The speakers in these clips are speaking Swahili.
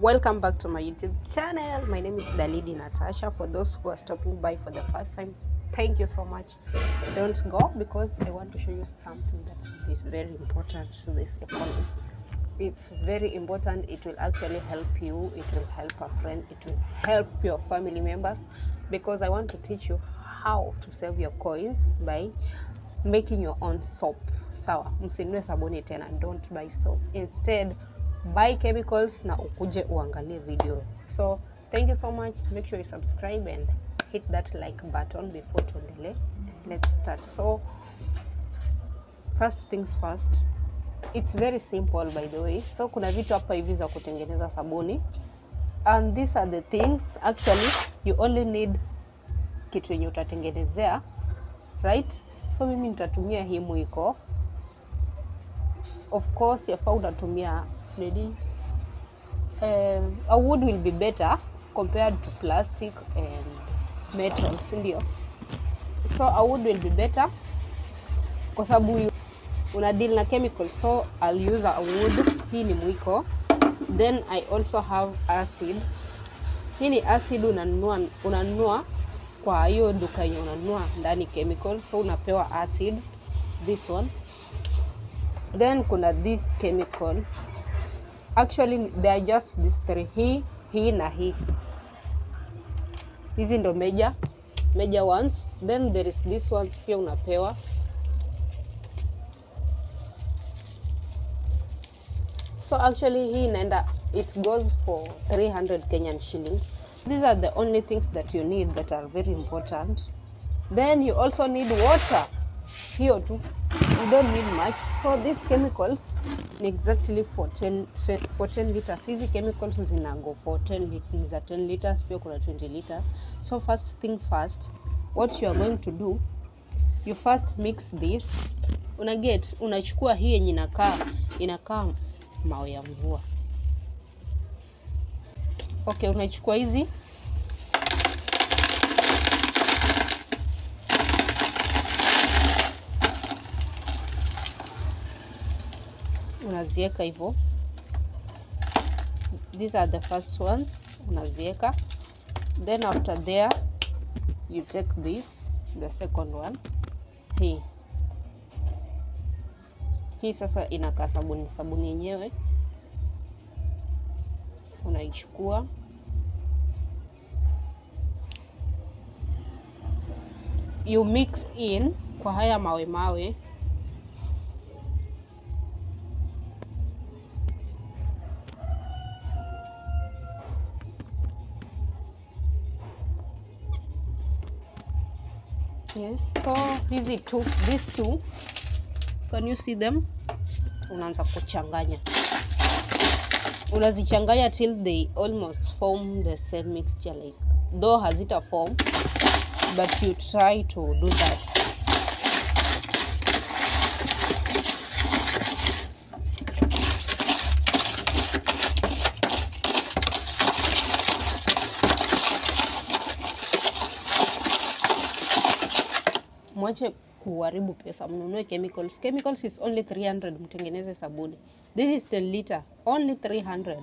welcome back to my youtube channel my name is dalidi natasha for those who are stopping by for the first time thank you so much don't go because i want to show you something that is very important to this economy it's very important it will actually help you it will help a friend it will help your family members because i want to teach you how to save your coins by making your own soap sawa msinunue sabuni tena don't buy soap instead buy chemicals na ukuje uangalie video so thank you so much make sure you subscribe and hit that like button before tuendelee let's start so first things first it's very simple by the way so kuna vitu hapa hivi za kutengeneza sabuni and these are the things actually you only need kitu yenye utatengenezea right so mimi nitatumia hii mwiko of course yafaa unatumia nini um, a wood will be better compared to plastic and metal si ndio so a wood will be better kwa sababu you- una deal na chemicals so I'll use a wood hii ni mwiko then I also have acid hii ni acid unanunua unanunua kwa hiyo duka yenye unanunua ndani chemical so unapewa acid this one then kuna this chemical actually they are just these three hii hii na hii hizi ndo major major ones then there is this ones pia unapewa so actually hii inaenda it goes for 300 kenyan shillings these are the only things that you need that are very important then you also need water hiyo tu you don't need much so these chemicals ni exactly for 10, fe- for 10 liters hizi chemicals zina go for 10 lit- ni za 10 liters pia kuna 20 liters so first thing first what you are going to do you first mix this una get unachukua hii yenye inakaa inakaa mawe ya mvua okay unachukua hizi unazieka hivyo these are the first ones unazieka then after there you take this the second one hii hii sasa inakaa sabuni sabuni yenyewe unaichukua you mix in kwa haya mawe mawe yes so hizi two these two can you see them unaanza kuchanganya unazichanganya till they almost form the same mixture like though hazita form but you try to do that mwache kuharibu pesa mnunue chemicals chemicals is only 300 mtengeneze sabuni this is 10 liter only 300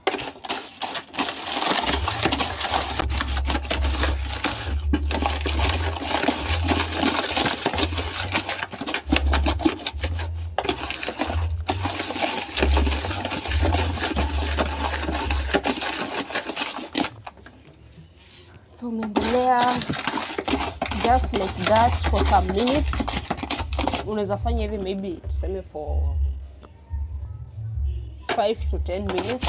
so umeendelea just like that for some minutes unaweza fanya hivi maybe tuseme for 5 to 10 minutes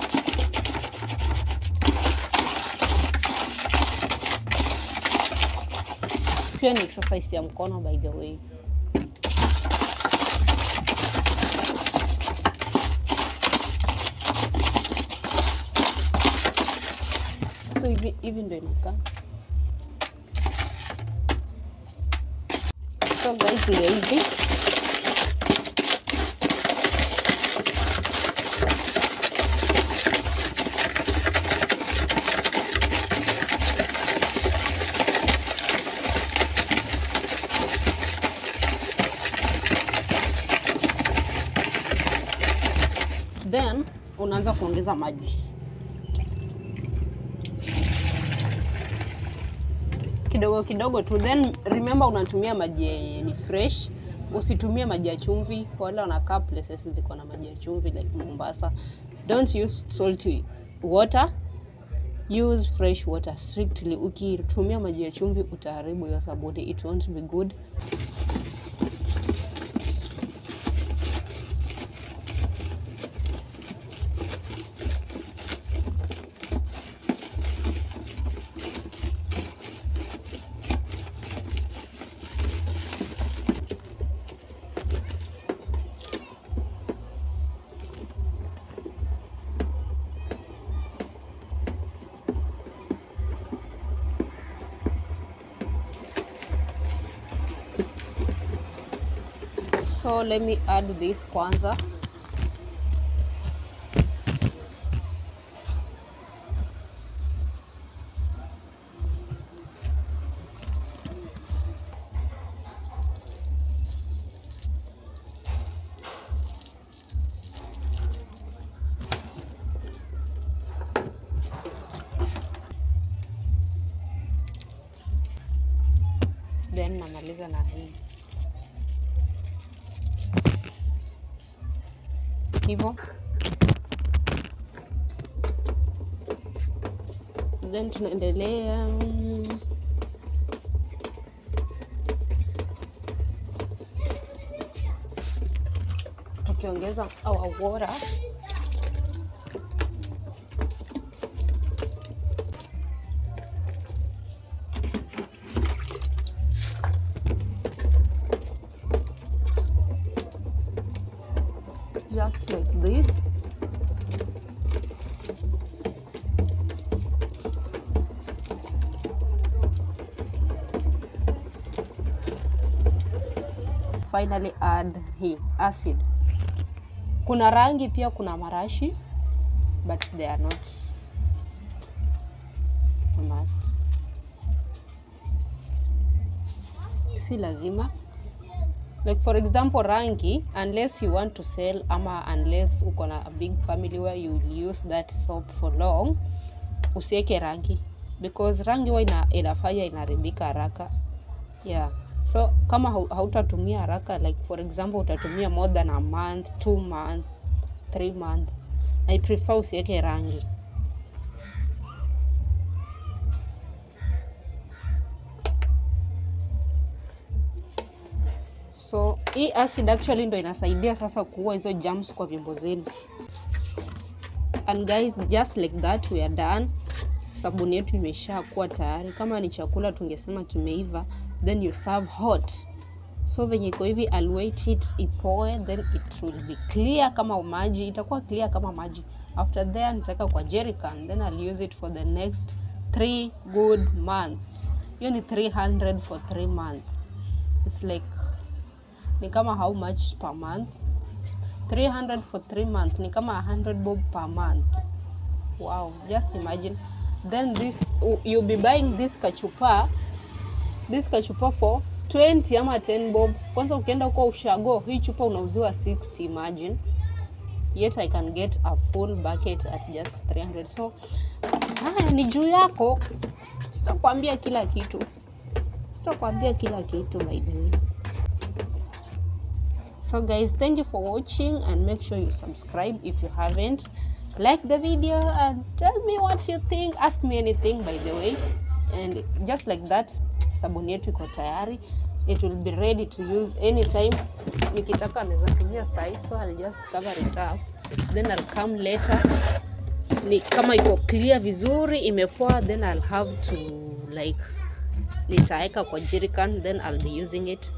pia ni exercise ya mkono by the way so hivi hivi ndo inakaa so guys ndio hizi then unaanza kuongeza maji kidogo kidogo tu, then remember unatumia maji yenye ni fresh, usitumie maji ya chumvi. Wale wanakaa places ziko na maji ya chumvi like Mombasa, don't use salty water, use fresh water strictly. Ukitumia maji ya chumvi utaharibu hiyo sabuni, it won't be good. So let me add this kwanza. Then namaliza na hii hivyo then tunaendelea tukiongeza our water just like this finally add hii acid kuna rangi pia kuna marashi but they are not a must si lazima like for example rangi unless you want to sell ama unless uko na a big family where you will use that soap for long usiweke rangi because rangi huwa ina, inafanya inaharibika haraka yeah so kama hau- hautatumia haraka like for example utatumia more than a month two month three month i prefer usiweke rangi so hii acid actually ndo inasaidia sasa kuua hizo germs kwa vyombo zenu and guys just like that we are done sabuni yetu imesha kuwa tayari kama ni chakula tungesema kimeiva then you serve hot so venye iko hivi I'll wait it ipoe then it will be clear kama maji itakuwa clear kama maji after there nitaweka kwa jerrycan then I'll use it for the next three good month hiyo ni 300 for 3 month it's like ni kama how much per month 300 for 3 month ni kama 100 bob per month wow just imagine then this you'll be buying this kachupa this kachupa for 20 ama 10 bob kwanza ukienda huko ushago hii chupa unauziwa 60 imagine yet i can get a full bucket at just 300 so haya ni juu yako sitakwambia kila kitu sitakwambia kila kitu my dear so guys thank you for watching and make sure you subscribe if you haven't like the video and tell me what you think ask me anything by the way and just like that sabuni yetu iko tayari it will be ready to use anytime nikitaka naweza tumia sai so I'll just cover it up then I'll come later ni kama iko clear vizuri imepoa then I'll have to like nitaweka kwa jerrycan then I'll be using it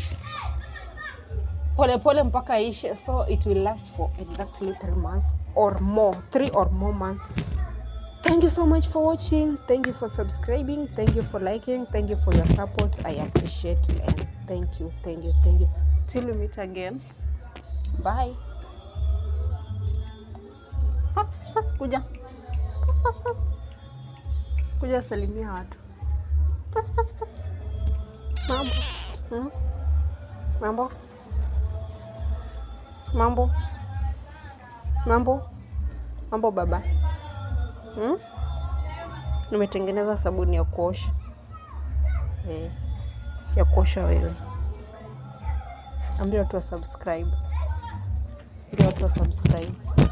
pole pole mpaka ishe so it will last for exactly three months or more three or more months thank you so much for watching thank you for subscribing thank you for liking thank you for your support i appreciate and thank you thank you thank you till we meet again bye pas, pas, pas, kuja pas, pas, pas. kuja salimia watu pas, pas, pas. mambo hmm? mambo mambo mambo mambo baba hmm? nimetengeneza sabuni ya kuosha eh, ya kuosha wewe. Ambia watu wa subscribe, ambia watu wa subscribe.